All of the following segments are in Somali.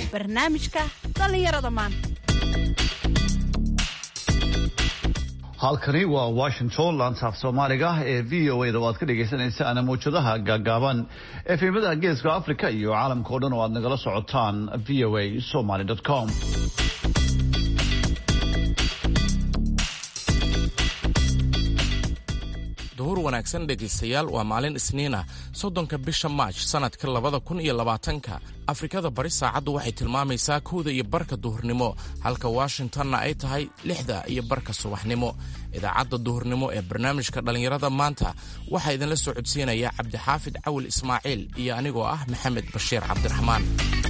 barnaamijka dhallinyarada maanta halkani waa washington laantaaf soomaaliga ee v o a da o aad ka dhegaysanaysaana mawjadaha gaagaaban efemada geeska africa iyo caalamka o dhan oo aad nagala socotaan v o a somaly com duhur wanaagsan dhegaystayaal waa maalin isniina soddonka bisha maaj sannadka labada kun iyo labaatanka afrikada bari saacaddu waxay tilmaamaysaa kowda iyo barka duhurnimo halka washingtonna ay tahay lixda iyo barka subaxnimo idaacadda duhurnimo ee barnaamijka dhallinyarada maanta waxaa idinla soo codsiinaya cabdixaafid cawil ismaaciil iyo anigoo ah maxamed bashiir cabdiraxmaan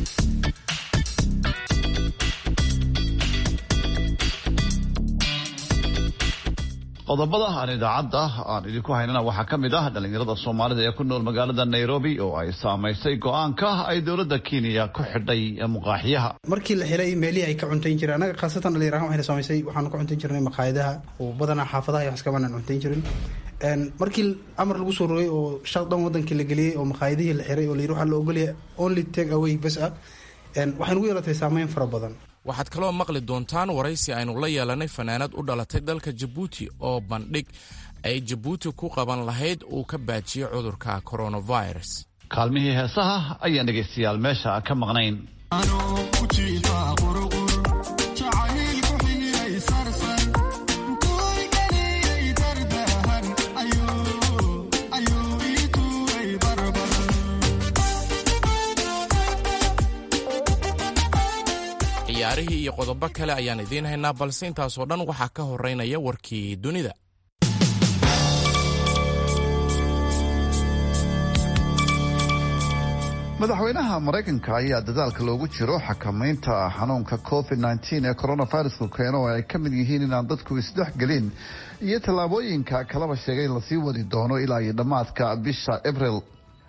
qodobada aan idaacadda aan idinku haynana waxaa ka mid ah dhallinyarada soomaalida ee ku nool magaalada nairobi oo ay saamaysay go-aanka ay dowladda kenya ku xidhay muqaaxiyaha markii la helay meelihii ay ka cuntayn jireen annaga khaasatan dhalinyarahan waxayna saamaysay waxaanu ka cuntayn jirnay maqaayadaha oo badanaa xaafadaha iyo waxskabanaan cuntayn jirin markii amar lagu soo rogay oo shaq dhan wadankii la geliyey oo maqaayadihii la xiray oo la yidhi waxaa la ogolyahay only take away bas ah waxay nugu yeelatay saameyn fara badan waxaad kaloo maqli doontaan waraysi aynu la yeelanay fanaanad u dhalatay dalka jabuuti oo bandhig ay jabuuti ku qaban lahayd uu ka baajiyey cudurka coronavirus kaalmihii heesaha ayaan dhegaystayaal meesha ka maqnayn ciyaarihii iyo qodobo kale ayaan idiin haynaa balse intaasoo dhan waxaa ka horeynaya warkii dunida madaxweynaha maraykanka ayaa dadaalka loogu jiro xakamaynta xanuunka covid nteen ee coronavirusku keeno oo ay ka mid yihiin inaan dadku isdhexgelin iyo tallaabooyinka kalaba sheegay in lasii wadi doono ilaa iyo dhammaadka bisha abril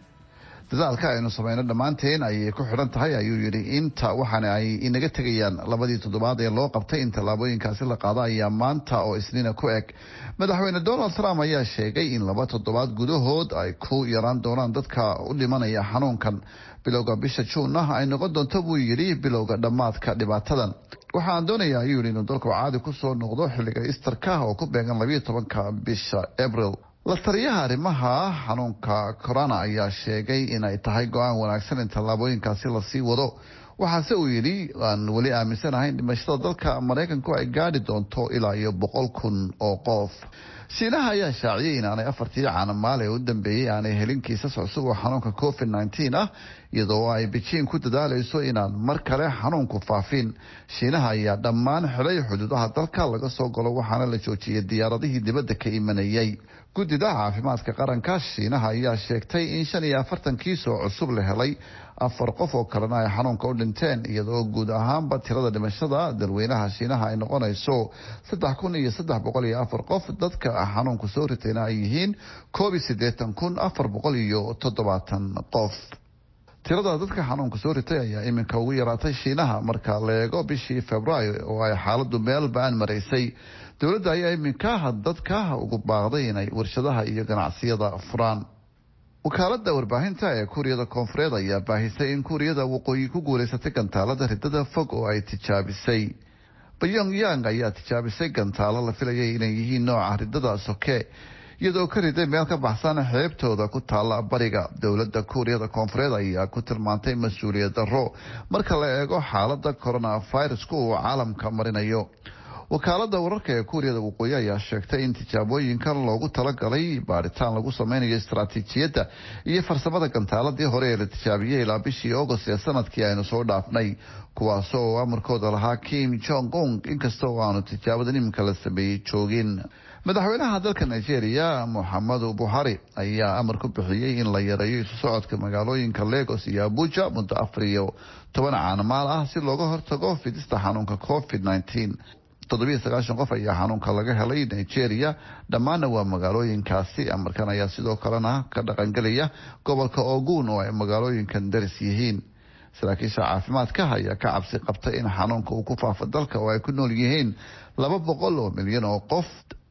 dadaalka aynu sameyno dhammaanteen ayay ku xidhan tahay ayuu yidhi inta waxaana ay inaga tegayaan labadii toddobaad ee loo qabtay in tallaabooyinkaasi la qaado ayaa maanta oo isniina ku eg madaxweyne donald trump ayaa sheegay in laba toddobaad gudahood ay ku yaraan doonaan dadka u dhimanaya xanuunkan bilowga bisha juunna ay noqon doonto buu yidhi bilowga dhammaadka dhibaatadan waxaan doonayaa ayuu yidhi inuu dalku caadi kusoo noqdo xilliga istarka oo ku beegan labayo tobanka bisha abril la taliyaha arrimaha xanuunka corona ayaa sheegay inay tahay go-aan wanaagsan in tallaabooyinkaasi lasii wado waxaase uu yidhi aan weli aaminsanahay dhimashada dalka maraykanku ay gaadhi doonto ilaa iyo boqol kun oo qof shiinaha ayaa shaaciyay inaanay afartii caanamaal ee u dambeeyey aanay helin kiisas cusub oo xanuunka covid nteen ah iyadoo ay bejiin ku dadaalayso inaan mar kale xanuunku faafin shiinaha ayaa dhammaan xilay xuduudaha dalka laga soo galo waxaana la joojiyay diyaaradihii dibadda ka imanayay guddida caafimaadka qaranka shiinaha ayaa sheegtay in shan iyo afartan kiis oo cusub la helay afar qof oo kalena ay xanuunka u dhinteen iyadoo guud ahaanba tirada dhimashada dalweynaha shiinaha ay noqonayso saddex kun iyo saddex boqol iyo afar qof dadka xanuunku soo ritayna ay yihiin koob iyo siddeetan kun afar boqol iyo toddobaatan qof tirada dadka xanuunka soo ritay ayaa iminka ugu yaraatay shiinaha marka la eego bishii februaayo oo ay xaaladu meel ba-an maraysay dowladda ayaa iminka dadka ugu baaqday inay warshadaha iyo ganacsiyada furaan wakaalada warbaahinta ee kuuriyada koonfureed ayaa baahisay in kuuriyada waqooyi ku guuleysatay gantaalada ridada fog oo ay tijaabisay pyongyang ayaa tijaabisay gantaalo la filayay inay yihiin nooca ridada soke iyadoo ka riday meel ka baxsan xeebtooda ku taalla bariga dowladda kuuriyada koonfureed ayaa ku tilmaantay mas-uuliyad darro marka la eego xaalada coronavirusku uu caalamka marinayo wakaalada wararka ee kuuriyada waqooyi ayaa sheegtay in tijaabooyinkan loogu talagalay baaritaan lagu sameynayo istaraatiijiyadda iyo farsamada gantaaladii hore ee la tijaabiyey ilaa bishii agost ee sanadkii aynu soo dhaafnay kuwaas oo amarkooda lahaa kim jong ung inkasta oo aanu tijaabadan iminka la sameeyey joogin madaxweynaha dalka nigeria moxamedu buhari ayaa amar ku bixiyey in la yareeyo isu socodka magaalooyinka lagos iyo abuja muddo afar iyo toban caanamaal ah si looga hortago fidista xanuunka covid nteen toddobiyo sagaashan qof ayaa xanuunka laga helay nigeria dhammaanna waa magaalooyinkaasi amarkan ayaa sidoo kalena ka dhaqangelaya gobolka ogun oo ay magaalooyinkan daris yihiin saraakiisha caafimaadka ayaa ka cabsi qabtay in xanuunka uu ku faafo dalka oo ay ku nool yihiin laba boqol oo milyan oo qof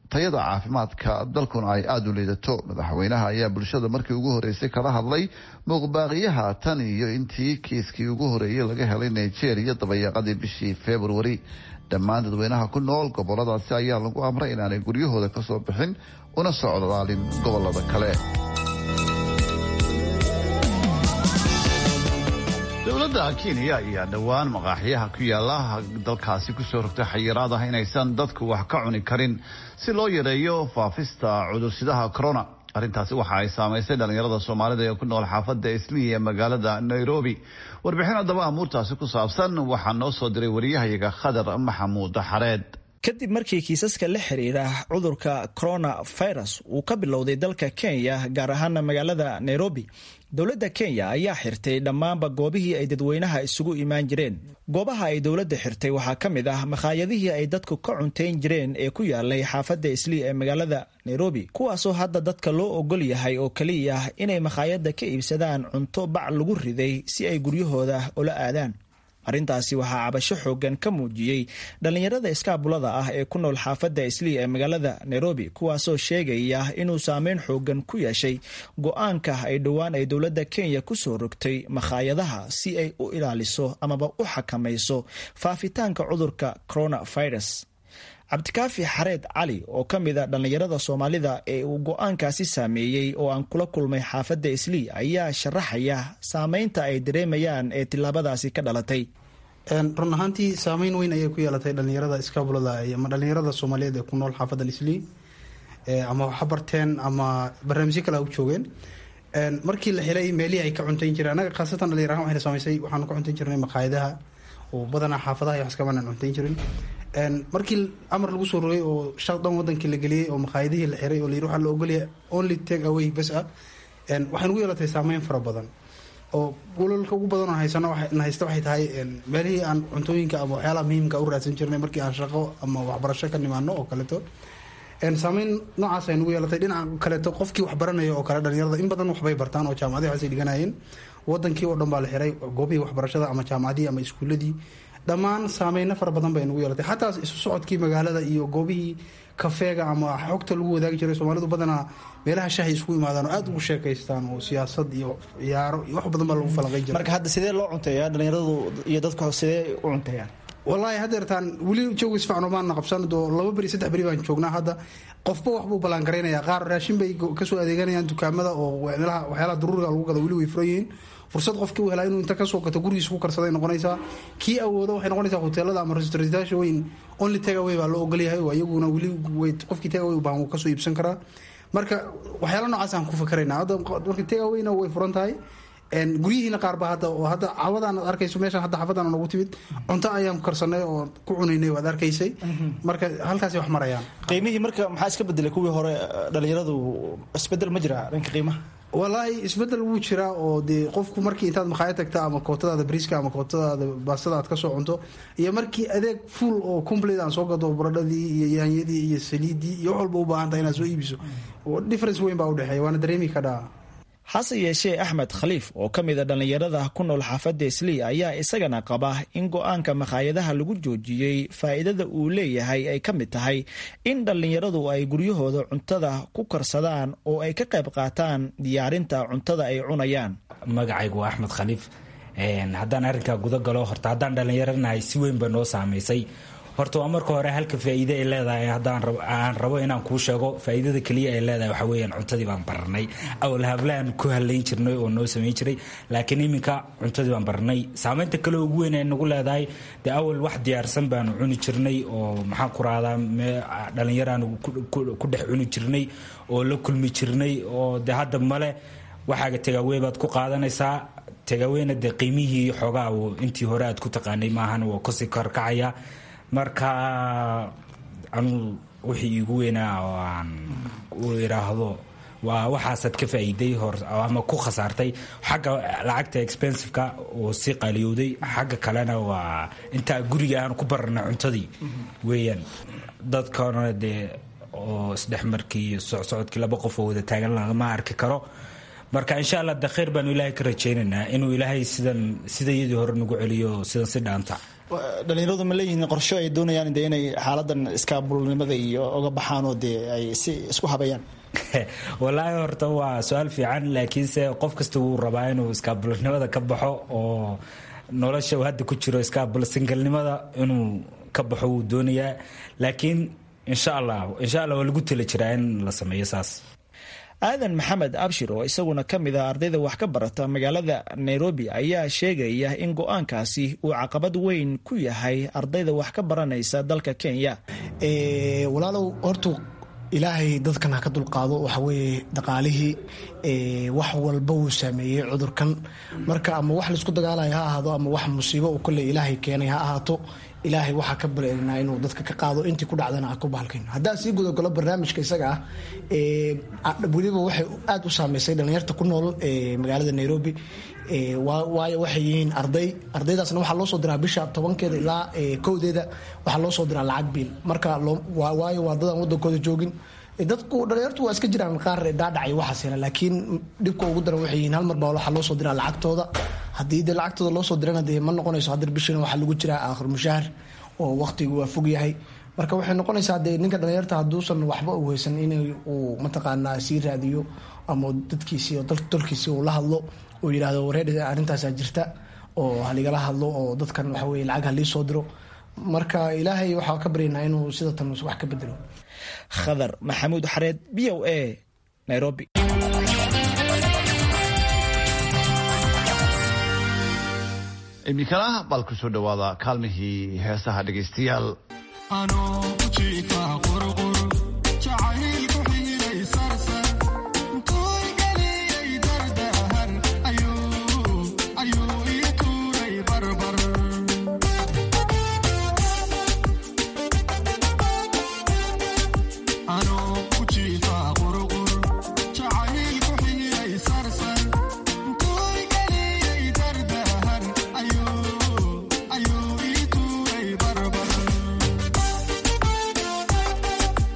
tayada caafimaadka dalkuna ay aada u liidato madaxweynaha ayaa bulshada markii ugu horeysay kala hadlay muuqbaaqiyaha tan iyo intii kiiskii ugu horeeyey laga helay nigeria dabayaaqadii bishii februari dhammaan dadweynaha ku nool goboladaasi ayaa lagu amray inaanay guryahooda kasoo bixin una socdaalin gobolada kale dowladda kenya ayaa dhowaan maqaaxiyaha ku yaala dalkaasi kusoo rogtay xayiraad ah inaysan dadku wax ka cuni karin si loo yareeyo faafista cudursidaha corona arrintaasi waxa ay saamaysay dhallinyarada soomaalida ee ku nool xaafadda islii ee magaalada nairobi warbixin haddaba amuurtaasi ku saabsan waxaa noo soo diray wariyahayaga khadar maxamuud xareed kadib markii kiisaska la xiriira cudurka coronavirus uu ka bilowday dalka kenya gaar ahaana magaalada nairobi dowladda kenya ayaa xirtay dhammaanba goobihii ay dadweynaha isugu imaan jireen goobaha ay dowladda xirtay waxaa ka mid ah makhaayadihii ay dadku ka cuntayn jireen ee ku yaalay xaafadda islii ee magaalada nairobi kuwaasoo hadda dadka loo ogol yahay oo keliya inay makhaayadda ka iibsadaan cunto bac lagu riday si ay guryahooda ula aadaan arrintaasi waxaa cabasho xoogan ka muujiyey dhallinyarada iskaabulada ah ee ku nool xaafadda islii ee magaalada nairobi kuwaasoo sheegaya inuu saameyn xoogan ku yeeshay go-aanka ay dhowaan ay dowladda kenya kusoo rogtay makhaayadaha si ay u ilaaliso amaba u xakamayso faafitaanka cudurka coronavirus cabdikaafi xareed cali oo ka mid a dhallinyarada soomaalida ee uu go-aankaasi saameeyey oo aan kula kulmay xaafadda islii ayaa sharaxaya saameynta ay dareemayaan ee tilaabadaasi ka dhalatay run ahaantii saameyn weyn ayay ku yeelatay dhalinyarada iskaabulada ama dhalinyarada soomaaliyeed ee ku nool xaafadda islii ama waxa barteen ama barnaamijyo kale u joogeen markii la helay meelihii ay ka cuntayn jireen anaga khaasatan dhalinyarahan waxayna samaysay waxaanu ka cuntayn jirnay maqaayadaha oo badanaa xaafadaha iyo waxskabanaan cuntayn jirin markii amar lagu soo rogay oo shaq dhan wadankii la geliyey oo maqaayadihii la xiray oo la yiri waxaa la ogolyahay only take away bas ah waxay nagu yeelatay saameyn fara badan oo golalka ugu badan oo haysano na haysta waxay tahay meelihii aan cuntooyinka ama waxyaalaha muhiimka u raadsan jirnay markii aan shaqo ama waxbarasho ka nimaano oo kaleeto saameyn noocaas ay nagu yeelatay dhinaca kaleeto qofkii wax baranaya oo kale dhalinyarada in badan waxbay bartaan oo jaamacadihi waxsay dhiganayeen wadankii oo dhan baa la xiray goobihii waxbarashada ama jaamacadihii ama iskuuladii dhammaan saameyno fara badan bay nagu yeelatay xataa isu socodkii magaalada iyo goobihii kafeega ama xogta lagu wadaagi jiray soomaalidu badanaa meelaha shahay isku imaadaan oo aada ugu sheekaystaan oo siyaasad iyo ciyaaro iyo wax badan baa lagu falanqayn jiray marka hadda sidee loo cunteeyaa dhalinyaradu iyo dadku sidee u cunteeyaan wallaahi haddeertaan weli jooga isfacno maana qabsan doo laba beri saddex beri baan joognaa hadda qofba waxbuu ballaangaraynaya qaar raashin bay kasoo adeeganayaan dukaamada oo waxyaalaha daruuriga lagu gado weli way furan yihiin fursad qofkii u helaa inuu inta kasoo gato gurigiisa ku karsaday noqonaysaa kii awooda waxay noqonaysaa hoteelada ama restaurantyaasha weyn only tagaway baa loo ogolyahay oo iyaguna weli qofkii tagaway u baahan wuu kasoo iibsan karaa marka waxyaala noocaas aan ku fakaraynaa hadda marka tagawayna way furan tahay guryihiina qaarba hadda oo hadda cawadaan ad arkayso meeshaan hadda xaafadaan noogu timid cunto ayaan karsanay oo ku cunaynay waad arkaysay marka halkaasay wax marayaan qiimihii marka maxaa iska bedelay kuwii hore dhalinyaradu isbedel ma jira dhanka qiimaha wallaahi isbedel wuu jiraa oo dee qofku markii intaad makhaayad tagta ama kootadaada briska ama kootadaada baastada aad kasoo cunto iyo markii adeeg full oo complete aan soo gado baradhadii iyo yaanyadii iyo saliidii iyo wax walba u baahan tahay inaad soo iibiso difference weyn baa udhexeeya waana dareemi kadhaa hase yeeshee axmed khaliif oo ka mid a dhallinyarada ku nool xaafadda islii ayaa isagana qaba in go-aanka makhaayadaha lagu joojiyey faa'iidada uu leeyahay ay ka mid tahay in dhallinyaradu ay guryahooda cuntada ku karsadaan oo ay ka qayb qaataan diyaarinta cuntada ay cunayaan magacaygu waa axmed khaliif haddaan arrinkaa guda galo horta haddaan dhallinyaranahay si weyn ba noo saamaysay horta waa marka hore halka faa'iide ay leedahay haddaan aan rabo inaan kuu sheego faa'iidada keliya ay leedahay waxaa weeyaan cuntadii baan baranay awal hablaan ku halayn jirnay oo noo samayn jiray laakiin iminka cuntadii baan baranay saamaynta kale ugu weyn ay nagu leedahay dee awal wax diyaarsan baanu cuni jirnay oo maxaan ku rahdaa dhallinyaraanu ku dhex cuni jirnay oo la kulmi jirnay oo dee hadda male waxaaga tagaawey baad ku qaadanaysaa tagaaweyna dee qiimihii xoogaa intii hore aad ku taqaanay maahan waa kasii korkacaya marka anu wixii iigu weynaa oo aan u idhaahdo waa waxaasaad ka faa'iiday hor ama ku khasaartay xagga lacagta expensiveka oo sii qaaliyowday xagga kalena waa intaa guriga aan ku barana cuntadii weeyaan dadkana dee oo isdhexmarkii socsocodkii laba qof oo wada taagan lagama arki karo marka insha allah de khayr baanu ilaahay ka rajaynaynaa inuu ilaahay sidan sida iyadii hore nagu celiyo sidan si dhaanta dhalinyaradu ma leeyihiin qorsho ay doonayaan de inay xaaladan iskaabulnimada iyo oga baxaan oo dee ay si isku habeeyaan walaahi horta waa su-aal fiican laakiinse qof kasta wuu rabaa inuu iskaabulnimada ka baxo oo nolosha uu hadda ku jiro iskaabul singalnimada inuu ka baxo wuu doonayaa laakiin insha allah insha allah waa lagu tala jiraa in la sameeyo saas aadan maxamed abshir oo isaguna ka mid ah ardayda wax ka barata magaalada nairobi ayaa sheegaya in go-aankaasi uu caqabad weyn ku yahay ardayda wax ka baranaysa dalka kenya walaalow hortu ilaahay dadkan ha ka dulqaado waxaweye dhaqaalihii wax walba wuu saameeyey cudurkan marka ama wax laisku dagaalaya ha ahaado ama wax musiibo uu kolley ilaahay keenay ha ahaato ilaahay waxaa ka bareerinaa inuu dadka ka qaado intii ku dhacdana a ku bahalkayno haddaan sii gudagalo barnaamijka isaga ah weliba waxay aada u saameysay dhallinyarta ku nool magaalada nairobi waayo waxay yihiin arday ardaydaasna waxaa loo soo diraa bisha tobankeeda ilaa kowdeeda waxaa loo soo diraa lacag biil marka waayo waa dadaan wadankooda joogin dadku dhalinyartu waa iska jiraan qaar dhaadhacay waxaas hela laakiin dhibka ugu daran waxay yihiin hal mar baa waxaa loo soo diraa lacagtooda haddii dee lacagtooda loo soo dirana dee ma noqonayso haddar bishina waxaa lagu jiraa aakhir mushaahar oo waqtigu waa fog yahay marka waxay noqonaysaa dee ninka dhalinyarta hadduusan waxba u haysan in uu mataqaanaa sii raadiyo ama dadkiisii oo dalkiisii uu la hadlo uu yidhaahdo wareer arrintaasaa jirta oo haligala hadlo oo dadkan waxa weye lacag halii soo diro marka ilaahay waxaa ka baryaynaa inuu sida tan wax ka bedelo khadar maxamuud xareed b o a nairobi iminkana bal ku soo dhawaada kaalmihii heesaha dhegaystayaal Ayo,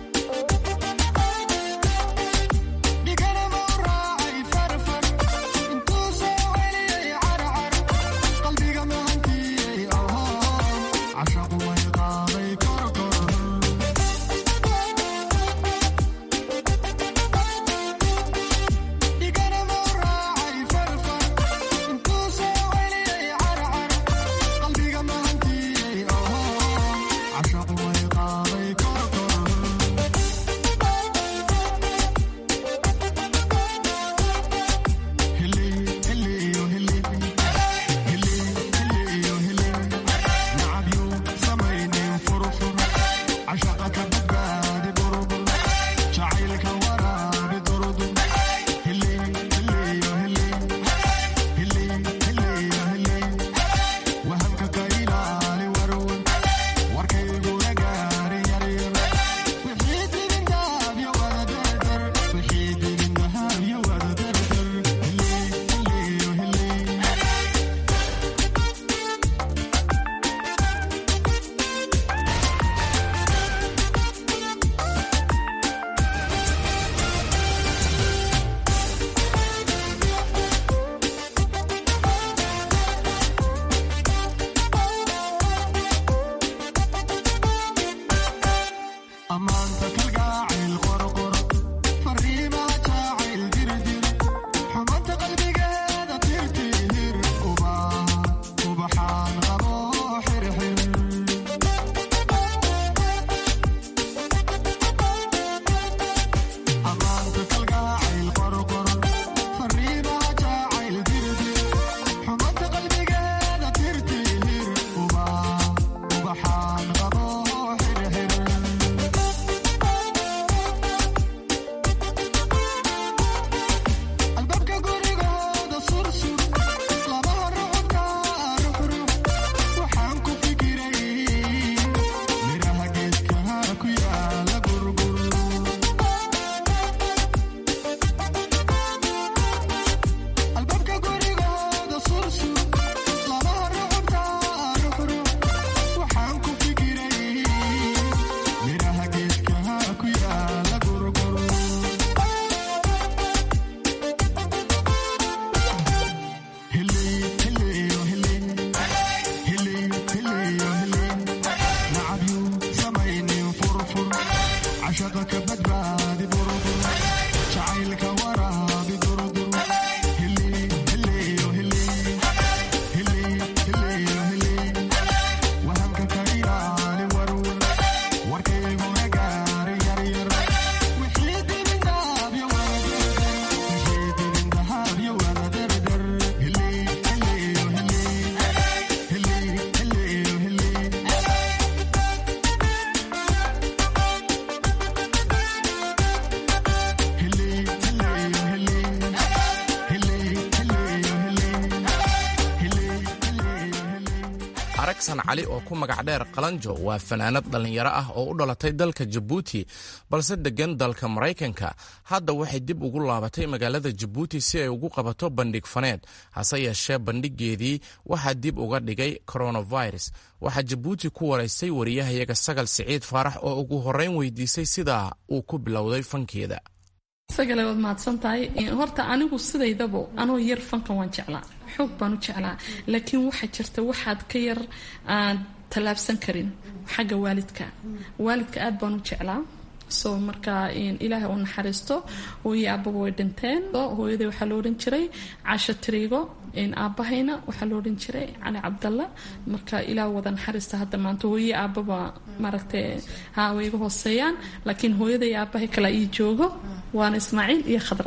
aragsan cali oo ku magac dheer qalanjo waa fanaanad dhallinyaro ah oo u dhalatay dalka jabuuti balse deggan dalka maraykanka hadda waxay dib ugu laabatay magaalada jabuuti si ay ugu qabato bandhig faneed hase yeeshee bandhigeedii waxaa dib uga dhigay coronavirus waxaa jabuuti ku waraystay wariyahayaga sagal siciid faarax oo ugu horreyn weydiisay sidaa uu ku bilowday fankeeda sagale waad mahadsan tahay horta anigu sidaydaba anoo yar fankan waan jeclaa xoog baan u jeclaa laakiin waxaa jirta waxaad ka yar aan tallaabsan karin xagga waalidka waalidka aad baan u jeclaa so marka ilaahay u naxariisto hooye aababa way dhinteen hooyaday waxaa la odhan jiray caasho tiriigo aabahayna waxaa la odhan jiray cali cabdalla marka ilaah wada naxariista hadda maanta hooye aababa maaragtay ha way iga hooseeyaan laakiin hooyaday aabahay kala ii joogo waana ismaaciil iyo khadra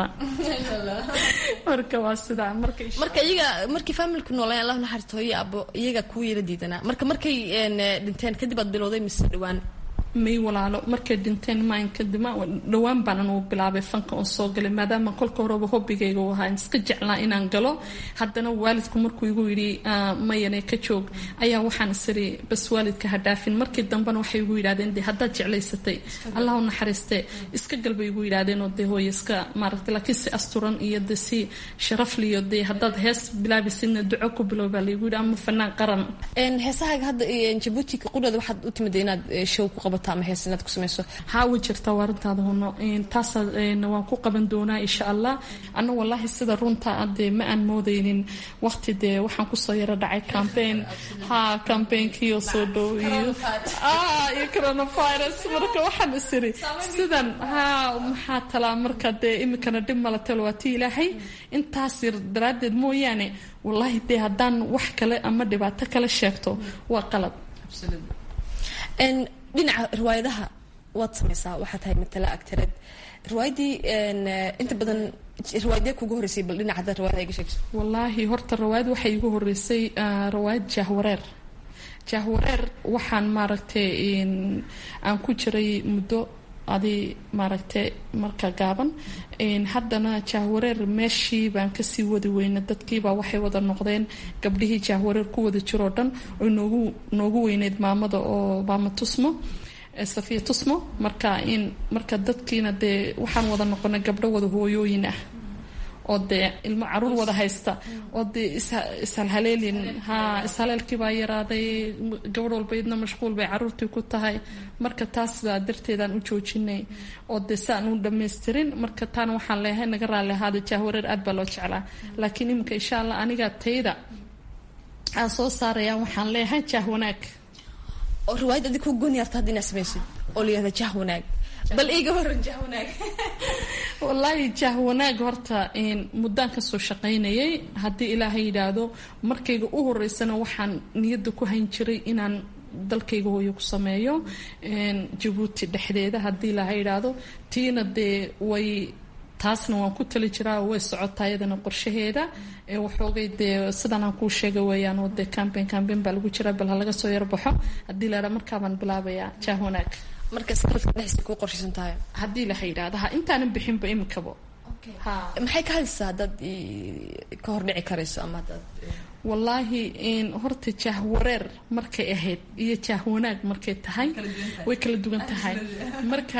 marka waa sidaa marka marka iyaga markii faamilku noolay allah naxariisto hooye aabo iyaga kuwa yala diidanaa marka markay dhinteen kadib aad bilowday mise dhawaan may walaalo markay dhinteen maayn kadib dhowaan baan anugu bilaabay fanka oon soo galay maadaama kolka horeba hobbigayga u ahaa iska jeclaa inaan galo haddana waalidku markuu igu yidhi mayane ka joog ayaa waxaan isiri bas waalidka ha dhaafin markii dambena waxay igu yidhahdeen de haddaad jeclaysatay allah u naxariiste iska gal bay igu yidhahdeen oo dee hooye iska maaragtay laakiin si asturan iyo de si sharafliyo dee haddaad hees bilaabisidna duco ku bilow baa laygu yidhi ama fanaan qaran heesahaaga hadda jabuuti qudhooda waxaad u timida inaad show ku qabato ama hees inaad ku samayso haa way jirtaa waa arrintaada huno taasaa waan ku qaban doonaa insha allah anna wallaahi sida runta dee ma aan moodaynin waqti dee waxaan kusoo yaro dhacay campaign haa campaignkiioo soo dhow iyo iyo coronavirus marka waxaan isiri sidan haa maxaa talaa marka dee iminkana dhib mala talo waa ti ilaahay intaas yar daraaddeed mooyaane wallaahi dee haddaan wax kale ama dhibaato kale sheegto waa qalad dhinaca riwaayadaha waad samaysaa waxaa tahay matala agtareed riwaayadii inta badan riwaayadee kugu horeysay bal dhinaca haddaad riwaayada iga sheegso wallaahi horta riwaayad waxay igu horeysay riwaayad jahwareer jahwareer waxaan maaragtay aan ku jiray muddo adi maaragtay marka gaaban haddana jahwareer meeshii baan kasii wadi weyna dadkiibaa waxay wada noqdeen gabdhihii jahwareer ku wada jiroo dhan oo noogu noogu weyneyd maamada oo maama tusmo safiya tusmo marka in marka dadkiina dee waxaan wada noqonay gabdho wada hooyooyin ah oo dee ilmo caruur wada haysta oo dee ishalhaleelin haa ishaleelkii baa yaraaday gabadh walba idna mashquul bay caruurtii ku tahay marka taas baa darteedaan u joojinay oo dee si aan u dhamaystirin marka taana waxaan leeyahay naga raalli ahaada jahwareer aad baa loo jeclaa laakiin iminka insha allah aniga tayda aan soo saaraya waxaan leeyahay jah wanaag oo riwaayad adig ku gooni yarta hadda inaad samaysid oo la yihahda jah wanaag bal iiga horan jah wanaag wallaahi jah wanaag horta muddaan kasoo shaqaynayay haddii ilaahay yidhaahdo markayga u horeysana waxaan niyadda ku hayn jiray inaan dalkayga hooyo ku sameeyo jabuuti dhexdeeda haddii ilaahay yidhaahdo tiina dee way taasna waan ku tali jiraa way socotaa iyadana qorshaheeda waxoogay dee sidan aan kuu sheega weeyaan oo dee cambain cambain baa lagu jiraa bal ha laga soo yarbaxo haddii la idhaa markaabaan bilaabayaa jah wanaag marka sanadka dhexdiisa kuu qorshaysan tahay haddii la yidhaahdo ha intaanan bixinba imikaba maxay ka hadlaysaa haddaad ka hordhici karayso ama haddaad wallaahi horta jah wareer markay ahayd iyo jah wanaag markay tahay way kala duwan tahay marka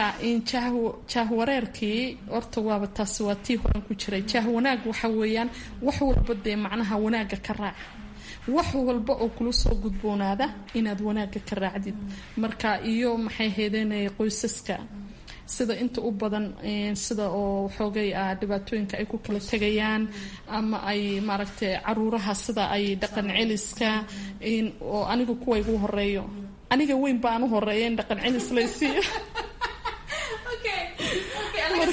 jah wareerkii horta waaba taasi waa tii horan ku jiray jah wanaag waxa weeyaan wax walba dee macnaha wanaaga ka raac wax walba oo kula soo gudboonaada inaad wanaaga ka raacdid marka iyo maxay heedenaya qoysaska sida inta u badan sida oo xoogay ah dhibaatooyinka ay ku kala tegayaan ama ay maaragtay caruuraha sida ay dhaqan celiska oo aniga kuwa igu horeeyo aniga weyn baan u horeeya in dhaqan celis laysiiyo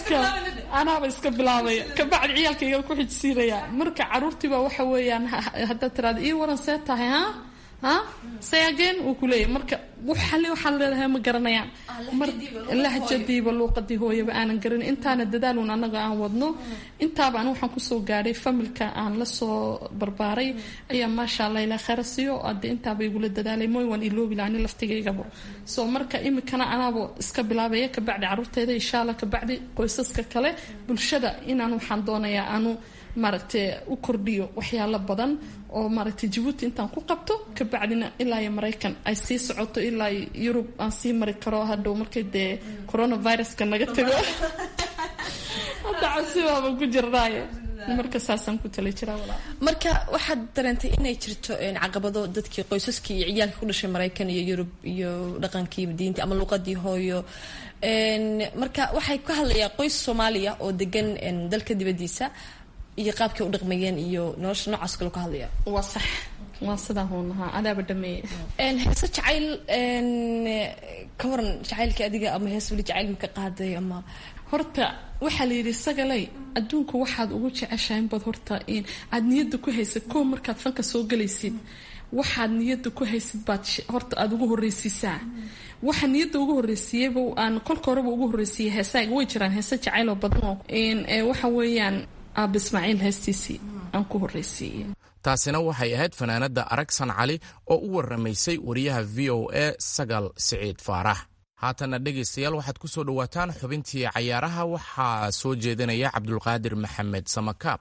iska anaaba iska bilaabaya kabacdi ciyaalkayga ku xijsiinaya marka caruurtiiba waxa weeyaan haddaad tiraada ii waran see tahay ha ha say again uu kuleeyahy marka waxale waxaad leedahay ma garanayaan lahjadiiba luuqadii hooyaba aanan garanin intaana dadaalun anaga aan wadno intaaba an waxaan kusoo gaadhay familka aan lasoo barbaaray ayaa maasha allah ilaa khayra siiyo ade intaaba igula dadaalay mooy waan iloobi laani laftigaygaba so marka imikana anaaba iska bilaabaya kabacdi caruurteeda insha allah kabacdi qoysaska kale bulshada inaan waxaan doonayaa aanu maaragtay u kordhiyo waxyaalo badan oo maaragtay jabuuti intaan ku qabto kabacdina ilaa iyo maraykan ay sii socoto ilaa yurub aan sii mari karo hadhow markay dee coronaviruska naga tago hadda casibaaba ku jirnaaye marka saasaan ku tala jiraa walaa marka waxaad dareentay inay jirto caqabado dadkii qoysaskii iyo ciyaalkii ku dhashay maraykan iyo yurub iyo dhaqankii diinta ama luuqadii hooyo marka waxay ka hadlayaa qoys soomaaliya oo degan dalka dibadiisa iyo qaabkay u dhaqmayeen iyo nolosha noocaas kale ka hadlaya waa sax waa sidaa huun ahaa adaaba dhameeye heese jacayl ka waran jacaylka adiga ama hees weli jacayl maka qaaday ama horta waxaa la yidhi sagalay adduunku waxaad ugu jeceshahay inbaad horta aad niyadda ku haysid koo markaad fanka soo galaysid waxaad niyadda ku haysid baad horta aada ugu horreysiisaa waxa niyadda ugu horreysiiyeyba aan kolka horeba ugu horreysiiyey heesaaga way jiraan heese jacayloo badan oo waxa weeyaan aaba ismaaciil heestiisii aan ku horreysiiyey taasina waxay ahayd fanaanadda aragsan cali oo u warramaysay wariyaha v o a sagal siciid faarax haatanna dhegaystayaal waxaad ku soo dhowaataan xubintii cayaaraha waxaa soo jeedinaya cabdulqaadir maxamed samakaab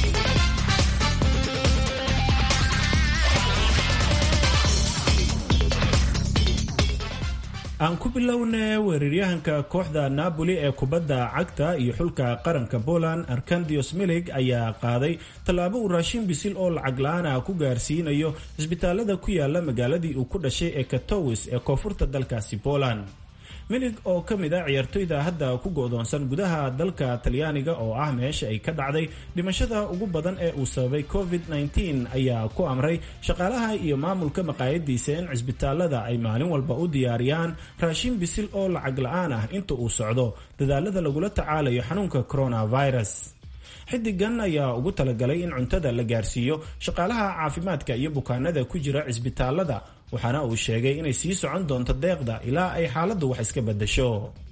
aan ku bilowna weeraryahanka kooxda napoli ee kubadda cagta iyo xulka qaranka poland arkandios milig ayaa qaaday tallaabo uu raashin bisil oo lacag la-aan ah ku gaarsiinayo cisbitaalada ku yaala magaaladii uu ku dhashay ee katowis ee koonfurta dalkaasi poland milig oo ka mid ah ciyaartoyda hadda ku go-doonsan gudaha dalka talyaaniga oo ah meesha ay ka dhacday dhimashada ugu badan ee uu sababay covid-19 ayaa ku amray shaqaalaha iyo maamulka maqaayadiisa in cisbitaalada ay maalin walba u diyaariyaan raashin bisil oo lacag la-aan ah inta uu socdo dadaalada lagula tacaalayo xanuunka coronavirus xidigan ayaa ugu talagalay in cuntada la gaarsiiyo shaqaalaha caafimaadka iyo bukaanada ku jira cisbitaalada waxaana uu sheegay inay sii socon doonto deeqda ilaa ay xaaladdu wax iska bedasho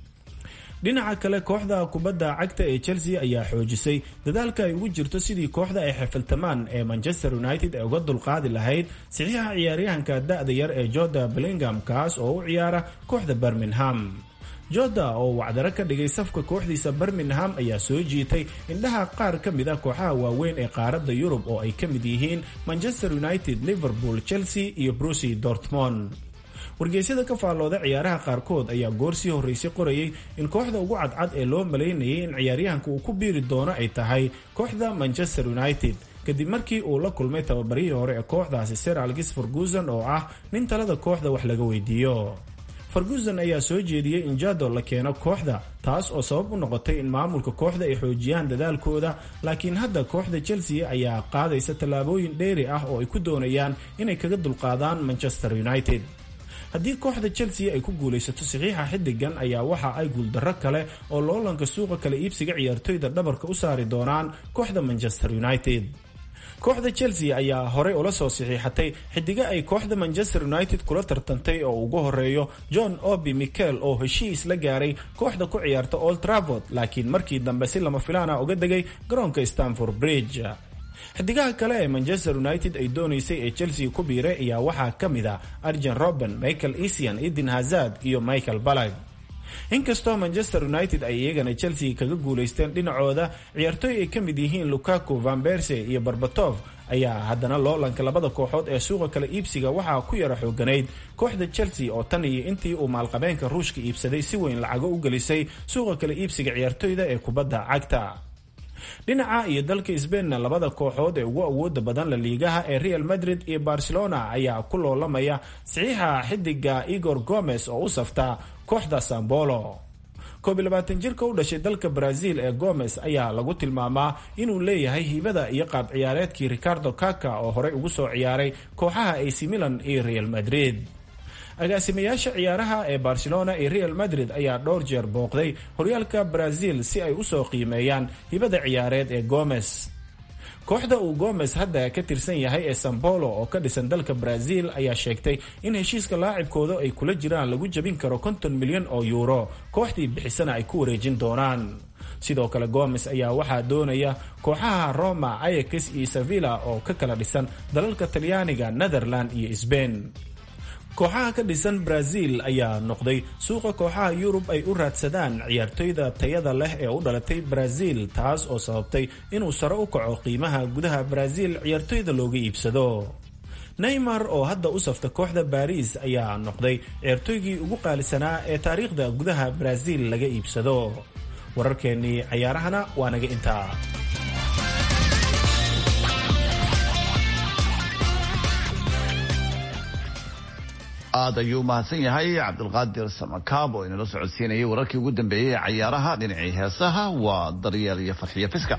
dhinaca kale kooxda kubadda cagta ee chelsea ayaa xoojisay dadaalka ay ugu jirto sidii kooxda ay xifiltamaan ee manchester united ay uga dulqaadi lahayd saxiixa ciyaaryahanka da-da yar ee jorda bellingham kaas oo u ciyaara kooxda birmingham jorda oo wacdaro ka dhigay safka kooxdiisa birmingham ayaa soo jiitay indhaha qaar ka mid ah kooxaha waaweyn ee qaaradda yurub oo ay ka mid yihiin manchester united liverpool chelsea iyo brucy dortmond wargeysyada ka faallooda ciyaaraha qaarkood ayaa goor sii horreysay qorayay in kooxda ugu cadcad ee loo malaynayay in ciyaaryahanka uu ku biiri doono ay tahay kooxda manchester united kadib markii uu la kulmay tababarihii hore ee kooxdaasi sir algis ferguson oo ah nin talada kooxda wax laga weydiiyo ferguson ayaa soo jeediyey in jado la keeno kooxda taas oo sabab u noqotay in maamulka kooxda ay xoojiyaan dadaalkooda laakiin hadda kooxda chelsea ayaa qaadaysa tallaabooyin dheeri ah oo ay ku doonayaan inay kaga dulqaadaan manchester united haddii kooxda chelsea ay ku guulaysato saxiixa xidigan ayaa waxa ay guuldarro kale oo loolanka suuqa kala iibsiga ciyaartoyda dhabarka u saari doonaan kooxda manchester united kooxda chelsea ayaa horey ula soo saxiixatay xidiga ay kooxda manchester united kula tartantay oo ugu horeeyo john obi michael oo heshiis la gaaray kooxda ku ciyaarta old travord laakiin markii dambe si lama filaana uga degay garoonka stanford bridge xidigaha kale ee manchester united ay doonaysay ee chelsea ku biiray ayaa waxaa ka mid a arjen roben michael esian eden hazard iyo michael balag inkastoo manchester united ay iyagana chelsea kaga guulaysteen dhinacooda ciyaartooy ay ka mid yihiin lukaku van berse iyo barbatov ayaa haddana loolanka labada kooxood ee suuqa kala iibsiga waxaa ku yara xooganayd kooxda chelsea oo tan iyo intii uu maalqabeenka ruushka iibsaday si weyn lacago u gelisay suuqa kala iibsiga ciyaartooyda ee kubadda cagta dhinaca iyo dalka sbainna labada kooxood ee ugu awooda badan la liigaha ee real madrid iyo barcelona ayaa ku loolamaya saxiixa xidiga igor gomez oo u safta kooxda sambolo koob iyo labaatan jirka u dhashay dalka brazil ee gomez ayaa lagu tilmaamaa inuu leeyahay hibada iyo qaab ciyaareedkii ricardo kaka oo horey ugu soo ciyaaray kooxaha ac milan iyo real madrid agaasimayaasha ciyaaraha ee barcelona iyo real madrid ayaa dhowr jeer booqday horyaalka brazil si ay usoo qiimeeyaan hibada ciyaareed ee gomez kooxda uu gomez hadda ka tirsan yahay ee sambolo oo ka dhisan dalka brazil ayaa sheegtay in heshiiska laacibkooda ay kula jiraan lagu jabin karo konton milyan oo yuuro kooxdii bixisana ay ku wareejin doonaan sidoo kale gomes ayaa waxaa doonaya kooxaha roma ayax iyo sevilla oo ka kala dhisan dalalka talyaaniga netherland iyo sbain kooxaha ka dhisan brazil ayaa noqday suuqa kooxaha yurub ay u raadsadaan ciyaartoyda tayada leh ee u dhalatay brazil taas oo sababtay inuu sare u kaco qiimaha gudaha brazil ciyaartoyda looga iibsado neymar oo hadda u safta kooxda baris ayaa noqday ciyaartoygii ugu qaalisanaa ee taariikhda gudaha brazil laga iibsado wararkeennii cayaarahana waa naga intaa aad ayuu umahadsan yahay cabdulqaadir samakaab oo inala socodsiinayay wararkii ugu dambeeyey ee cayaaraha dhinacii heesaha waa daryeel iyo farxiyo fiska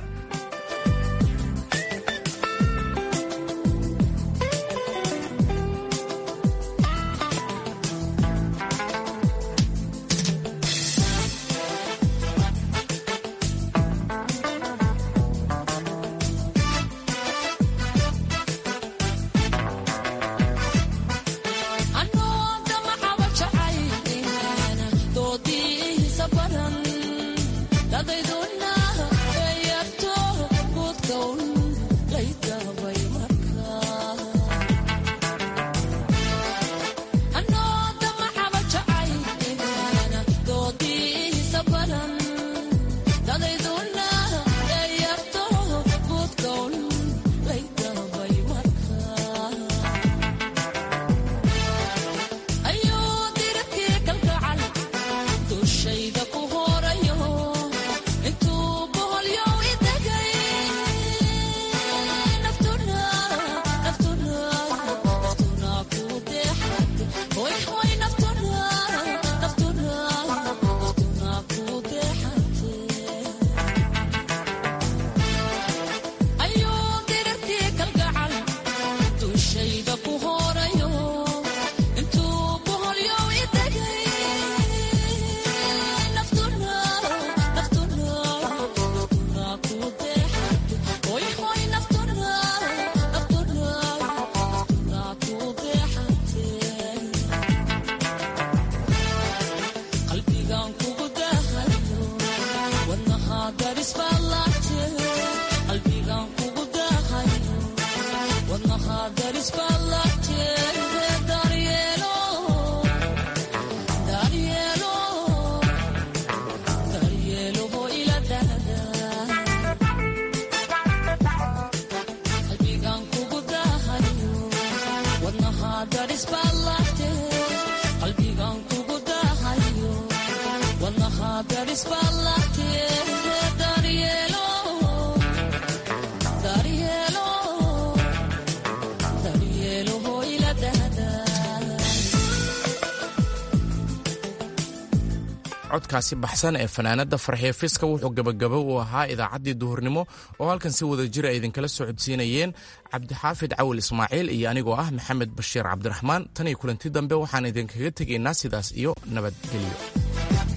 codkaasi baxsan ee fanaanada farxiyo fiska wuxuu gabagabo u ahaa idaacaddii duhurnimo oo halkan si wada jira ay idinkala socodsiinayeen cabdixaafid cawil ismaaciil iyo anigoo ah maxamed bashiir cabdiraxmaan tan iyo kulanti dambe waxaan idinkaga tegaynaa sidaas iyo nabadgelyo